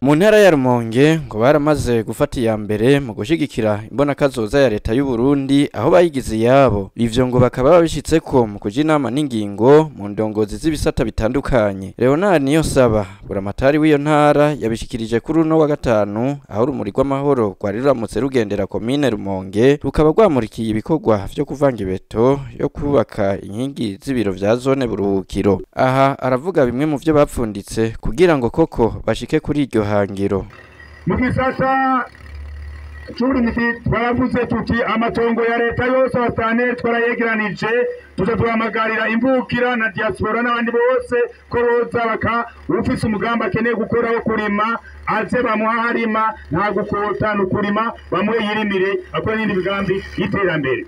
mu ntara ya Rumonge ngo baramaze gufata iya mbere mu gushigikira imbonakazoza ya leta y'u Burundi aho bayigize yabo ivyo ngo bakaba babishitseko mu kuja inama n'ingingo mu ndongozi z'ibisata bitandukanye Leonard Niyonsaba buramatari w'iyo ntara yabishikirije kuri uno wa gatanu aho urumuri rw'amahoro rwari ruramutse rugendera komine Rumonge rukaba rwamurikiye ibikorwa vyo kuvanga ibeto yo kubaka inkingi z'ibiro vya zone buruhukiro aha aravuga bimwe mu vyo bapfunditse kugira ngo koko bashike kuri iryo hangiro mu gisata c'uburimyi twaravuze tuti amatongo ya leta yose abasaneri twarayegeranije tuja turahamagarira imvukira na diaspora n'abandi bose ko boza baka ufise umugambi akeneye gukora wo kurima aze bamuha harima nta gukota ni ukurima bamuhe yirimire akora n'indi migambi y'iterambere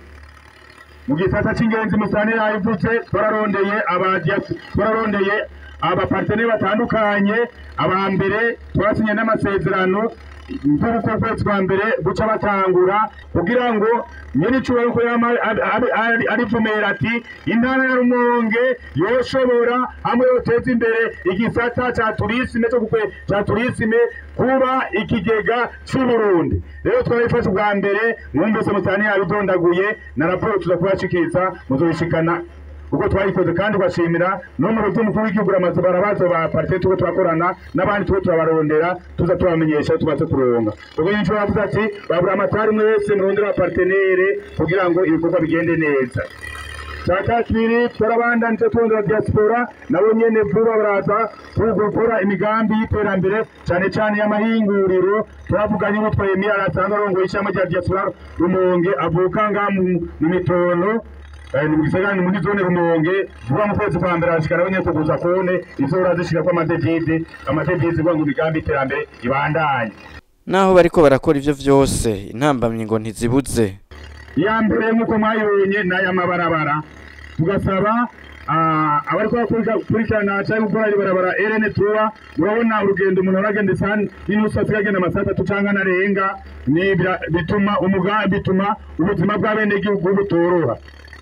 mu gisata c'ingenzi musaneri yabivuze twararondeye aba twararondeye abaparteneri batandukanye aba mbere twasinye n'amasezerano nk'uko kwezi kwa mbere guca batangura kugira ngo nyene icubahiro ko yama arivumera ati intara ya rumonge yoshobora hamwe yoteza imbere igisata ca turisime co kukwe ca turisime kuba ikigega c'uburundi rero twarabifashe ubwa mbere mwumvise musani yabidondaguye na raporo tuza kubashikiriza muzobishikana uko twayikoze kandi ugashimira no mu rugo mukuru w'igihugu ramaze barabazo ba parite tuko turakorana n'abandi tuko turabarondera tuza tubamenyesha tubaze kuronga ubwo nyinshi bavuze ati babura amatari mwese murondera abapartenere kugira ngo ibikorwa bigende neza cya kibiri turabandanije turondera diaspora nabo nyene vuba baraza gukora imigambi y'iterambere cyane cyane y'amahinguriro turavuganye n'utwa Emiya arasanzwe arongoye ishami rya diaspora Rumonge avuka nga mu mitono ni mu gisagara muri zone rumonge vuba mu kwezi kwa mbere hashikara abanye kuguza kone izora zishika kwa amadevide amadevide ngo imigambi iterambere ibandanye naho bariko barakora ivyo vyose intambamyi ngo ntizibuze iya mbere nk'uko mwayibonye n'aya mabarabara tugasaba abariko bakurikirana cyangwa gukora ibarabara RN tuwa urabona urugendo umuntu aragenda isani n'inusu asigaye agenda amasaha atatu cyangwa anarenga bituma umugambi bituma ubuzima bw'abenegihugu butoroha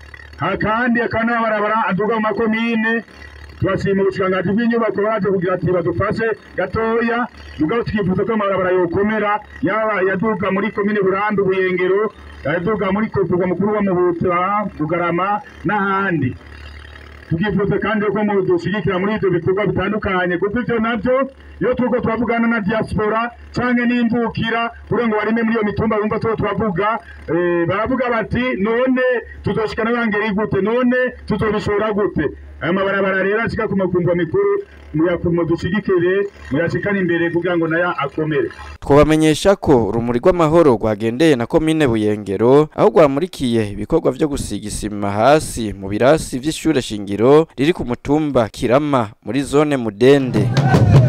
kandi akana barabara aduga mu makomine turashima ubushikiranganji bw'inyubako baje kugira ati badufashe gatoya mugabo tukifuza ko amabarabara yokomera yaba yaduga muri komine burambi buyengero yaduga muri kuvuga mukuru wa mubuta bugarama n'ahandi tukifuza kandi ko mu dushigikira muri ivyo bikorwa bitandukanye kuko ivyo navyo iyo turiko turavugana na diaspora canke n'imvukira kugira ngo barime muri iyo mitumba bumva tuko turavuga baravuga bati none tuzoshikana bangeri gute none tuzobishora gute aya mabarabara rero ashika ku makumva mikuru muyakumo dushigikire muyashikane imbere kugira ngo nayo akomere twabamenyesha ko urumuri rw'amahoro rwagendeye na komine buyengero aho rwamurikiye ibikorwa vyo gusiga isima hasi mu birasi vy'ishure shingiro riri ku mutumba kirama muri zone mudende